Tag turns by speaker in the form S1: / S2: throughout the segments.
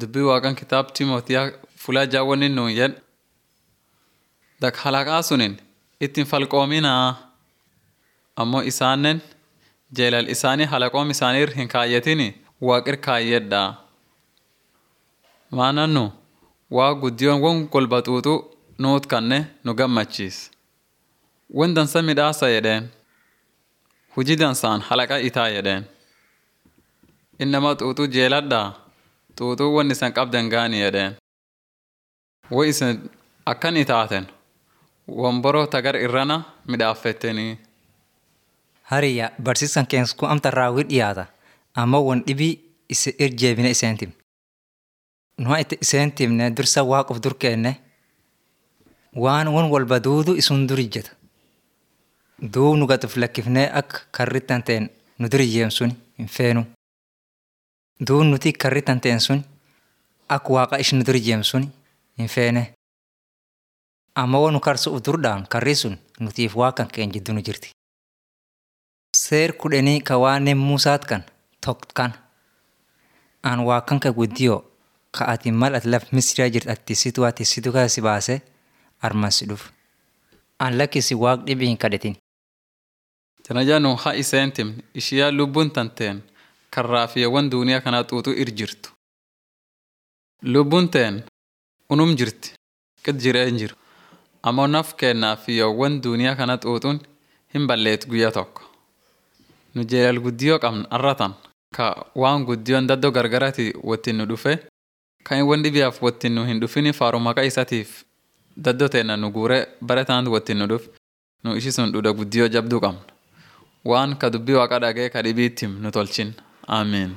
S1: dubbii waaqan kitaab Timootiyaa fulaa jaawwanni nuun jedh dak halaqaa sunin ittiin falqoominaa ammoo isaannen jeelal isaanii halaqoom isaaniir hin kaayyatini waaqir kaayyedhaa maana nu waa guddiyoon won golbaxuuxu nuut kanne nu gammachiis won dansa midhaasa jedheen hujii dansaan halaqa itaa jedheen innama xuuxuu jeeladhaa xuuxuu won isan qabdan gaani jedheen wo isin akkan itaaten womboroo tagar irrana midhaaffettenii
S2: Hariyya barsiisaan keensku amta raawwii dhiyaata ammoo won dhibii isa irjeebine iseen tim. Nuha itti iseen timne dursa waaqof dur keenne waan won walba duudu isun dur ijjeta. Duu nu gatuuf lakkifnee akka karrittan ta'en nu dur ijjeem sun hin feenu. Duu nuti karrittan ta'en sun akka waaqa ishi nu dur ijjeem sun hin feene. Amma won nu karsuuf durdhaan karri sun nutiif waaqan keen jiddu nu jirti. Seer kudhanii ka waaneen Muusaat kan tokkan. An waaqan ka guddiyoo ka ati mal ati laf Misiriyaa jirtu ati situ ati situ kaa si baase arman si dhuf. An lakkisi waaq dhibii hin kadhatin.
S1: Tanaja nu ha iseen timne ishiyaa lubbuun tanteen karraafiyawwan duuniyaa kanaa xuuxuu ir jirtu. Lubbuun teen unum jirti qid jireen jiru. Ammoo naf kennaafiyawwan duuniyaa kana xuuxuun hin balleetu guyyaa tokko. Nu jeelal guddiyoo qabna arratan ka waan guddiyoon daddoo gargarati wottin nu dhufe kan won dhibiyaaf wottin nu hin dhufini faaru maqaa isatiif daddoo teenna nu guure bare taantu wottin nu dhuf nu ishi sun dhudha guddiyoo jabduu qabna. Waan ka dubbii waaqa dhagee ka dhibiittim nu tolchin. Ameen.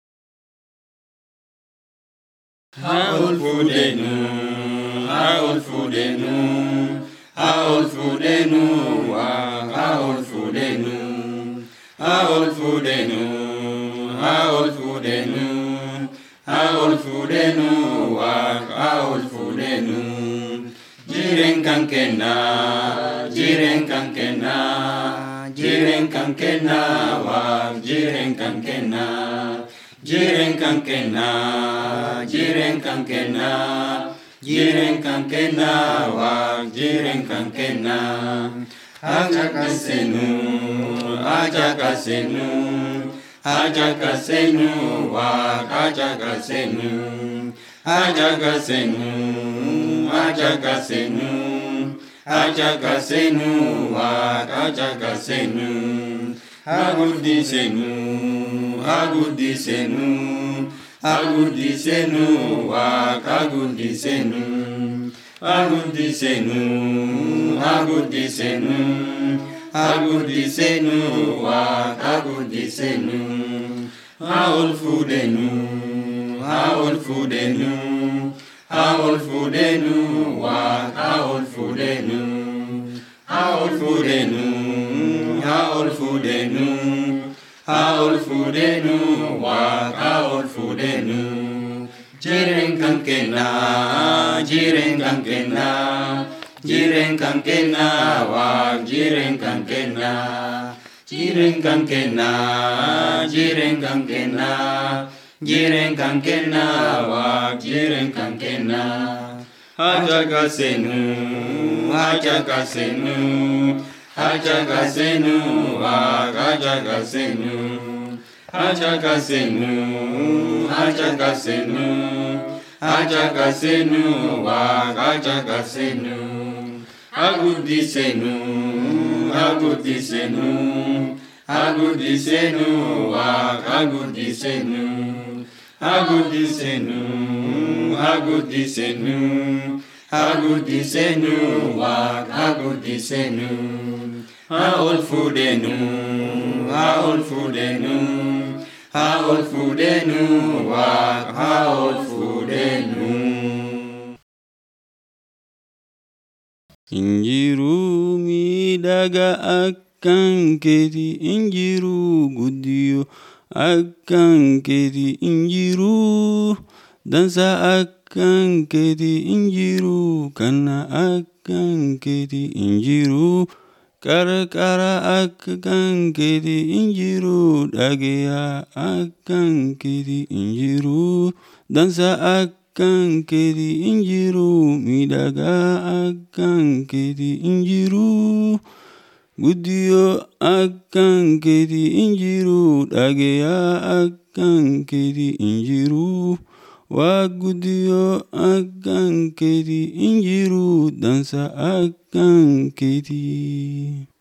S3: Haa ol fuudheenuu, haa ol fuudheenuu, haa ol fuudheenuu, waa haa ol fuudheenuu, haa ol fuudheenuu, haa ol fuudheenuu, haa ol fuudheenuu, waa haa ol fuudheenuu. Jireen kan kennaa, jireen kan kennaa, jireen kan kennaa, waa jireen kan kennaa. Jiren kan kenna, jiren kan kenna, jiren kan kenna, wa jiren kan kenna. Aja kasenu, aja kasenu, aja kasenu, wa aja kasenu. Aja kasenu, aja kasenu, aja kasenu, wa aja kasenu. Agudisenu, agudisenu, agudisenu, wak agudisenu, agudisenu, agudisenu, agudisenu, wak agudisenu. Aol fudenu, aol fudenu, aol fudenu, wak aol fudenu, aol fudenu. Haol fudenu, haol fudenu, wak haol fudenu. Jiren kan kena, jiren kan kena, jiren kan kena, wak jiren kan kena. Jiren kan kena, jiren kan kena, jiren kan kena, wak jiren kan kena. Haja kasenu, haja kasenu. Hajagasenu, Hajagasenu, Hajagasenu, Hajagasenu, Hajagasenu, Hajagasenu, Agudisenu, Agudisenu, Agudisenu, Agudisenu, Agudisenu, Agudisenu, Agudisenu, wak agudisenu. Haol fudenu, haol fudenu, haol fudenu, wak haol fudenu.
S4: Injiruu miidhaga akkan keeti injiruu guddiyo akkan keeti injiruu dansa akkan keeti injiruu kana akkan keeti injiruu qarqara akka kan keeti hin jiru dhageyaa akkan keeti hin jiru dansa akkan keeti hin jiru miidhagaa akkan keeti hin jiru guddiyoo akkan keeti hin jiru dhageyaa akkan keeti hin jiru waa guddiyoo akkan keeti hin jiru dansa akkan keeti.